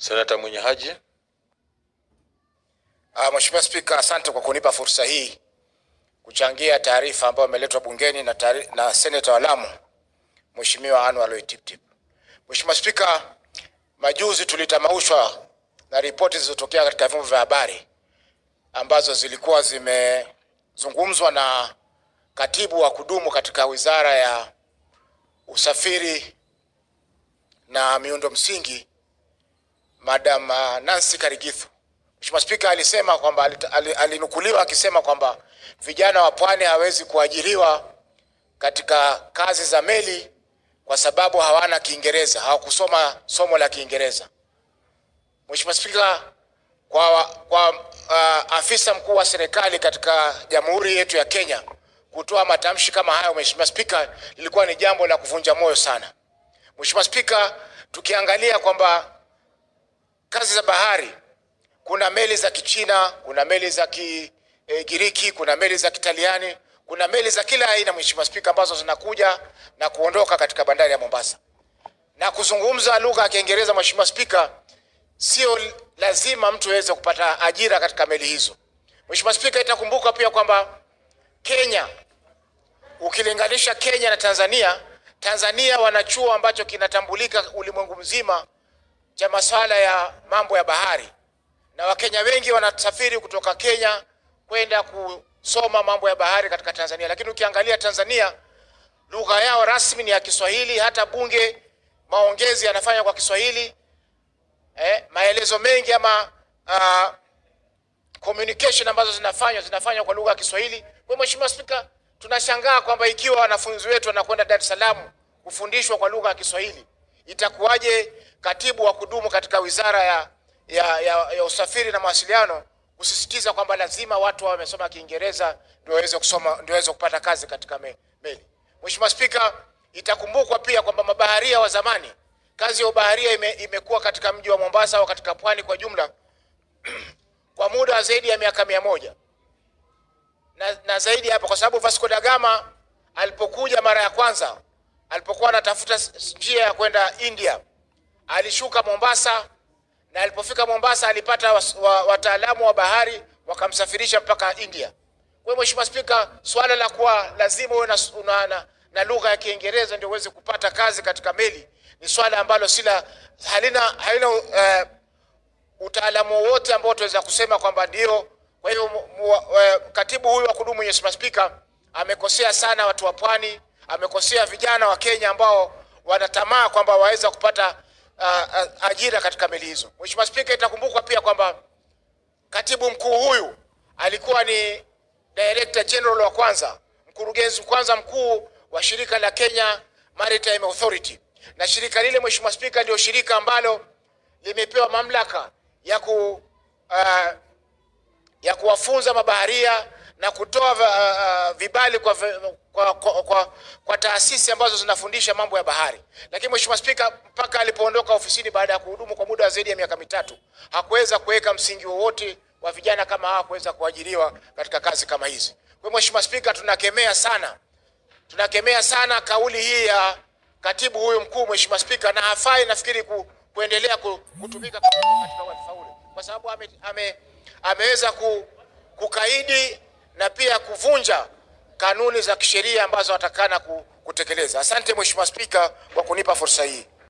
Senata Mwinyi Haji. Uh, Mheshimiwa Spika, asante kwa kunipa fursa hii kuchangia taarifa ambayo imeletwa bungeni na, taari- na seneta wa Lamu Mheshimiwa Anwar Loy Tiptip. Mheshimiwa Spika, majuzi tulitamaushwa na ripoti zilizotokea katika vyombo vya habari ambazo zilikuwa zimezungumzwa na katibu wa kudumu katika Wizara ya Usafiri na Miundo Msingi Madam uh, Nancy Karigithu. Mheshimiwa Spika alisema kwamba alita- ali- alinukuliwa akisema kwamba vijana wa pwani hawezi kuajiriwa katika kazi za meli kwa sababu hawana Kiingereza, hawakusoma somo la Kiingereza. Mheshimiwa Spika, kwa, kwa uh, afisa mkuu wa serikali katika jamhuri yetu ya Kenya kutoa matamshi kama hayo, Mheshimiwa Spika, lilikuwa ni jambo la kuvunja moyo sana. Mheshimiwa Spika, tukiangalia kwamba kazi za bahari kuna meli za Kichina, kuna meli za Kigiriki, kuna meli za Kitaliani, kuna meli za kila aina, Mheshimiwa Spika, ambazo zinakuja na kuondoka katika bandari ya Mombasa. Na kuzungumza lugha ya Kiingereza, Mheshimiwa Spika, sio lazima mtu aweze kupata ajira katika meli hizo. Mheshimiwa Spika, itakumbuka pia kwamba Kenya, ukilinganisha Kenya na Tanzania, Tanzania wana chuo ambacho kinatambulika ulimwengu mzima cha masuala ya mambo ya bahari na Wakenya wengi wanasafiri kutoka Kenya kwenda kusoma mambo ya bahari katika Tanzania, lakini ukiangalia Tanzania lugha yao rasmi ni ya Kiswahili. Hata bunge maongezi yanafanywa kwa Kiswahili. Eh, maelezo mengi ama uh, communication ambazo zinafanywa zinafanywa kwa lugha ya Kiswahili. Kwa hiyo Mheshimiwa Spika, tunashangaa kwamba ikiwa wanafunzi wetu wanakwenda Dar es Salaam kufundishwa kwa lugha ya Kiswahili, itakuwaje katibu wa kudumu katika wizara ya, ya, ya, ya usafiri na mawasiliano kusisitiza kwamba lazima watu wawe wamesoma Kiingereza ndio waweze kusoma ndio waweze kupata kazi katika me, meli. Mheshimiwa Spika, itakumbukwa pia kwamba mabaharia wa zamani, kazi ya ubaharia ime, imekuwa katika mji wa Mombasa au katika pwani kwa jumla kwa muda wa zaidi ya miaka mia moja na, na zaidi hapo, kwa sababu Vasco da Gama alipokuja mara ya kwanza, alipokuwa anatafuta s- njia ya kwenda India, alishuka Mombasa na alipofika Mombasa alipata was- wa- wataalamu wa bahari wakamsafirisha mpaka India. Kwa hiyo Mheshimiwa Spika, swala la kuwa lazima uwe na, s- una- na, na lugha ya Kiingereza ndio uweze kupata kazi katika meli ni swala ambalo sila halina halina uh, utaalamu wowote ambao tunaweza kusema kwamba ndio. Kwa hivyo mu- mu- eh, katibu huyu wa kudumu Mheshimiwa Spika amekosea sana watu wa pwani, amekosea vijana wa Kenya ambao wanatamaa kwamba waweza kupata uh, uh, ajira katika meli hizo. Mheshimiwa Spika, itakumbukwa pia kwamba katibu mkuu huyu alikuwa ni director general wa kwanza, mkurugenzi kwanza mkuu wa shirika la Kenya Maritime Authority, na shirika lile Mheshimiwa Spika ndio shirika ambalo limepewa mamlaka ya ku uh, ya kuwafunza mabaharia na kutoa uh, uh, vibali kwa, vi- kwa, kwa, kwa, kwa taasisi ambazo zinafundisha mambo ya bahari. Lakini Mheshimiwa Spika, mpaka alipoondoka ofisini baada ya kuhudumu kwa muda wa zaidi ya miaka mitatu hakuweza kuweka msingi wowote wa vijana kama hawa kuweza kuajiriwa katika kazi kama hizi. Kwa hiyo Mheshimiwa Spika, tunakemea sana tunakemea sana kauli hii ya katibu huyu mkuu Mheshimiwa Spika, na hafai nafikiri ku, kuendelea ku, kutumika katika katika wadhifa ule kwa sababu ame, ame, ameweza ku, kukaidi na pia kuvunja kanuni za kisheria ambazo atakana ku, kutekeleza. Asante Mheshimiwa Spika kwa kunipa fursa hii.